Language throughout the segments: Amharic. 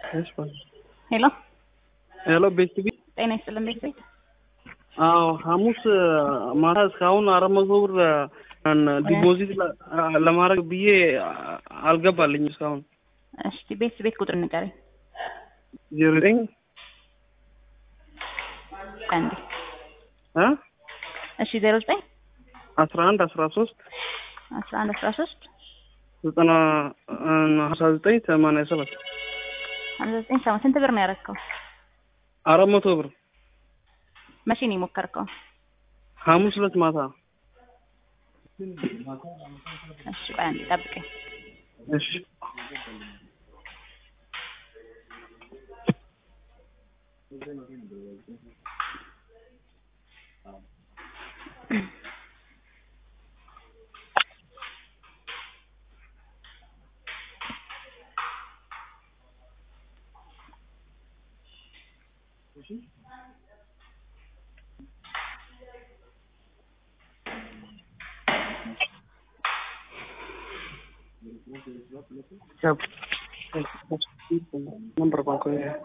ሄሎ ሄሎ ቤት ቢ ጤና ይስጥልን ቤት ቤት አዎ ሐሙስ ማታ እስካሁን አራት መቶ ብር ዲፖዚት ለማድረግ ብዬ አልገባልኝ እስካሁን። እሺ ቤት ቤት ቁጥር ንገረኝ ዜሮ ዘጠኝ አንዴ እ እሺ ዜሮ ዘጠኝ አስራ አንድ አስራ ሶስት አስራ አንድ አስራ ሶስት ዘጠና ሀምሳ ዘጠኝ ሰማንያ ሰባት ሀምሳ ዘጠኝ ሰማ ስንት ብር ነው ያደረግከው? አራት መቶ ብር መቼ ነው የሞከርከው? ሐሙስ ዕለት ማታ። እሺ ቆይ አንዴ ጠብቀኝ። እሺ नंबर कौन को है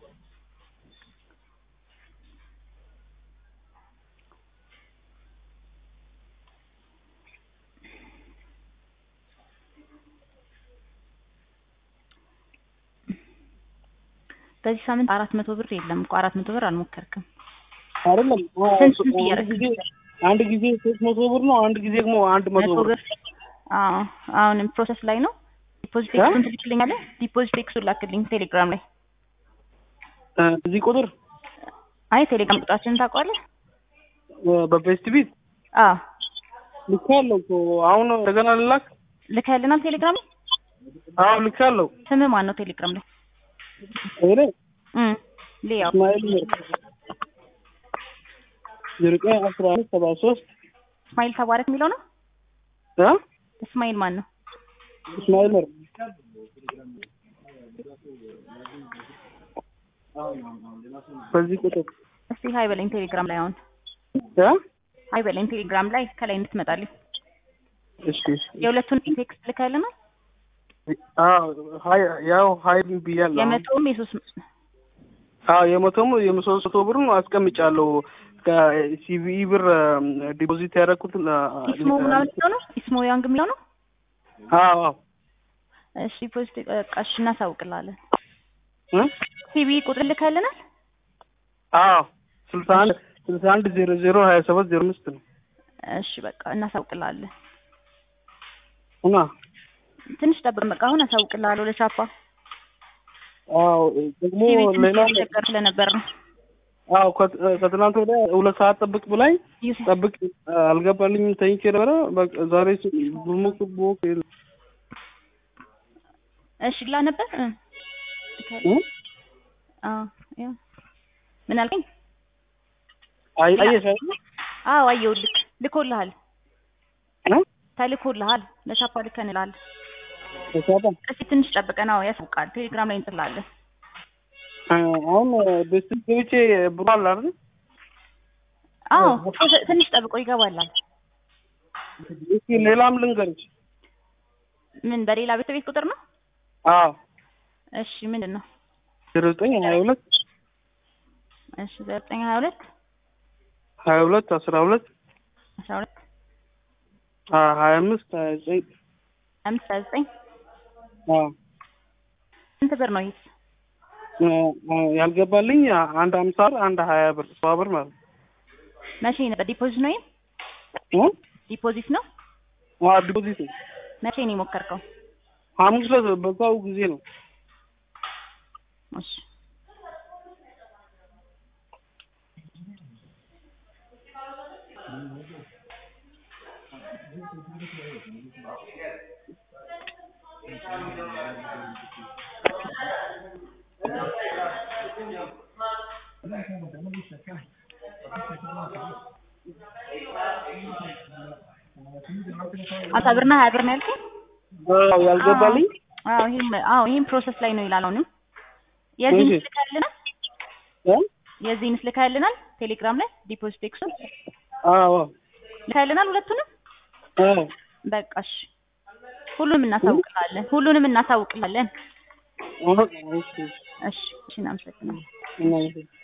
በዚህ ሳምንት አራት መቶ ብር የለም እኮ አራት መቶ ብር አልሞከርክም። አይደለም ስንት ስንት አንድ እያደረግህ ጊዜ አንድ ጊዜ ሶስት መቶ ብር ነው። አንድ ጊዜ ደግሞ አንድ መቶ መቶ ብር ብር አዎ አሁንም ፕሮሰስ ላይ ነው። ዲፖዚት እ? ኤክሱን ትልክልኛለህ? ዲፖዚት ኤክሱን ላክልኝ ቴሌግራም ላይ። እ፣ እዚህ ቁጥር አይ ቴሌግራም ቁጥራችንን ታውቀዋለህ? እ፣ በቤስት ቢት አዎ ልካለሁ እኮ አሁን እንደገና ልላክ። ልከህልናል ቴሌግራም ላይ? አዎ ልካለሁ። ስምህ ማን ነው ቴሌግራም ላይ? እኔ እም ሊያው እስማኤል ነው። ዜሮ ዘጠኝ አስራ አምስት ሰባ ሶስት እስማኤል ተባረክ የሚለው ነው። እ እስማኤል ማን ነው? እስማኤል ነው። በዚህ ቁጥር እስቲ ሀይ በለኝ ቴሌግራም ላይ አሁን እ ሀይ በለኝ ቴሌግራም ላይ ከላይ እንድትመጣልኝ እሺ እሺ። የሁለቱን ቴክስት ልከህልናል? አዎ ሀይ ያው ሀይ ብያለሁ። አሁን። የመቶውም የሶስት አዎ የመቶም የመሶስት መቶ ብር ነው አስቀምጫለሁ። ከሲቪኢ ብር ዲፖዚት ያደረኩት ኢስሞ ምናምን የሚለው ነው ኢስሞ ያንግ የሚለው ነው። አዎ አዎ እሺ ፖስት ቀሽ እናሳውቅላለን። እ ሲቪ ቁጥር ልከህልናል? አዎ ስልሳ አንድ ስልሳ አንድ ዜሮ ዜሮ ሀያ ሰባት ዜሮ አምስት ነው እሺ በቃ እናሳውቅላለን። እና ትንሽ ጠብቅ በቃ አሁን አሳውቅላለሁ ለቻፓ አዎ ደግሞ ሲቪ ትንሽ ሌላ ቸገር ስለነበር ነው። አዎ ከት- ከትናንት ወዲያ ሁለት ሰዓት ጠብቅ ብላኝ ዩስ- ጠብቅ አልገባልኝም ተኝቼ ነበረ። በቃ ዛሬ ስ- ብሞክ ብሞክ የለም። እሺ ላ ነበር እ እ? አዎ ያው ምን አልከኝ? አይ አየሽ አይደል? አዎ አየሁልህ ልኮልሃል እ? ተልኮልሃል ለቻፓ ልከንልሃል። ተሳታ እስኪ ትንሽ ጠብቀን አዎ ያሳውቃል ቴሌግራም ላይ እንጥላለን። እ፣ አሁን ቤት ገብቼ ብሩ አለ አይደል? አዎ ትንሽ ጠብቆ ይገባላል። እስኪ ሌላም ልንገርሽ። ምን በሌላ ቤት ቤት ቁጥር ነው? አዎ እሺ ምንድን ነው? ዜሮ ዘጠኝ ሀያ ሁለት እሺ ዘጠኝ ሀያ ሁለት ሀያ ሁለት አስራ ሁለት አስራ ሁለት ሀያ አምስት ሀያ ዘጠኝ አምስት ሀያ ዘጠኝ አዎ ስንት ብር ነው ይሄስ? እ፣ እ፣ ያልገባልኝ አንድ ሀምሳ ብር አንድ ሀያ ብር ሰባ ብር ማለት ነው። መቼ ነበር ዲፖዚት ነው? ይሄም እ? ዲፖዚት ነው። አዎ ዲፖዚት ነው። መቼ ነው የሞከርከው? ሐሙስ ዕለት በዛው ጊዜ ነው። እሺ አምሳ ብርና ሀያ ብር ነው ያልከኝ? አዎ ያልገባልኝ አዎ ይሄም አዎ ይሄም ፕሮሰስ ላይ ነው ይላል። አሁንም የዚህን እሺ። ልከህልናል? እ? የዚህን ልከህልናል? ቴሌግራም ላይ ዲፖዚት ኤክሱን አዎ ልከህልናል? ሁለቱንም አዎ በቃ እሺ። ሁሉንም እናሳውቅላለን። ሁሉንም እናሳውቅላለን። እሺ እሺ እሺ እናመሰግናለን። እናመሰግናለን።